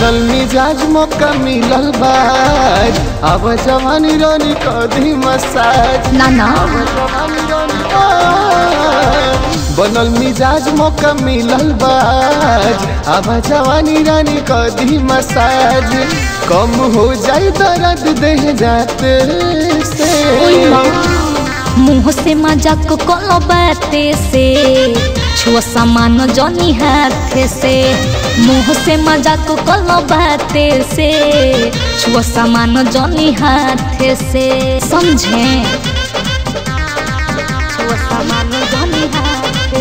बनल मिजाज मौका मिलल बाज अब जवानी रानी कदी मसाज ना ना अब जवानी रानी बाज। बनल मिजाज मौका मिलल बाज अब जवानी रानी कदी मसाज कम हो जाई दर्द देह जाते से मुंह से मजाक कलो बाते से छुआ सामान जनी हाथ से मुंह से मजाक कलो बाते से छुआ सामान जनी हाथ से समझे छुआ सामान जनी हाथ से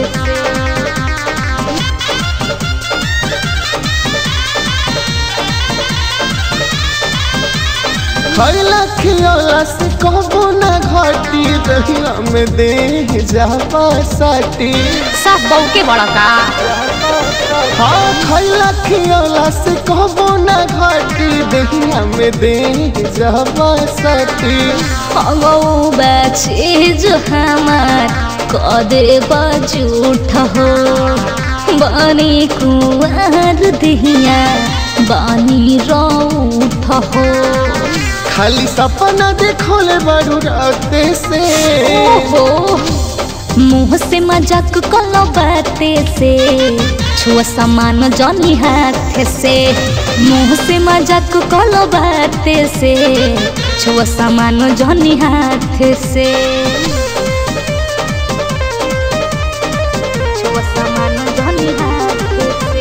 खैला खियोला से कहबो न घटी दहिया में दे जापा साटी सब बहू के बड़ा का हाँ खैला खियोला से कहबो न घटी दहिया में दे जापा साटी हवो चीज हमार कदे बजूठ हो बनी कुआर दिहिया बानी रौठ हो खाली सपना देखोले बड़ू राते से ओहो मुंह से मजाक कलो बाते से छुआ सामान जनी हाथ से मुंह से मजाक कलो बाते से छुआ सामान जनी हाथ से छुआ सामान जनी हाथ से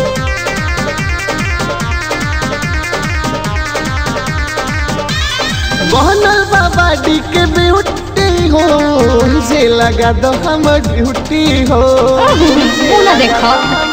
बनल बाबा डी के ब्यूटी हो जे लगा दो हमर ड्यूटी हो बोला देखो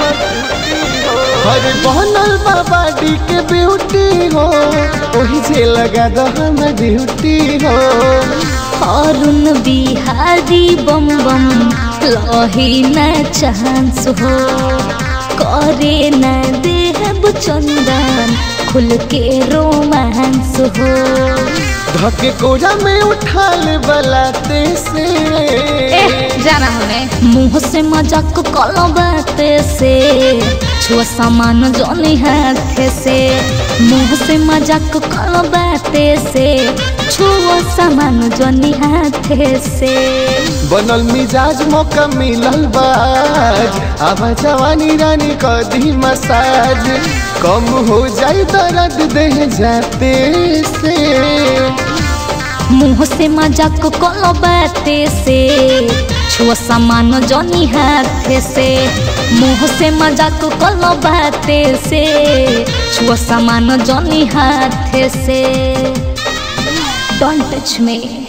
अरे बनल बाबा डी के ब्यूटी हो ओही जे लगा दो हमर ड्यूटी हो अरुण बिहारी बम बम लही न चांस हो करे न देहब चंदन खुल के रोमांस हो धके कोरा में उठा ले बलाते से जाना हमें मुंह से मजाक कलो बाते से छुआ सामान जनी हाथ से मुंह से मजाक कलो बाते से छुआ सामान जनी हाथ से बनल मिजाज मौका मिलल बाज अब जवानी रानी कदी मसाज कम हो जाई दर्द देह जाते से मुंह से मजाक कलो बाते से छुआ सामान जनी हाथ से मुंह से मजाक कलो बाते से छुआ सामान जनी हाथ से डोंट टच मी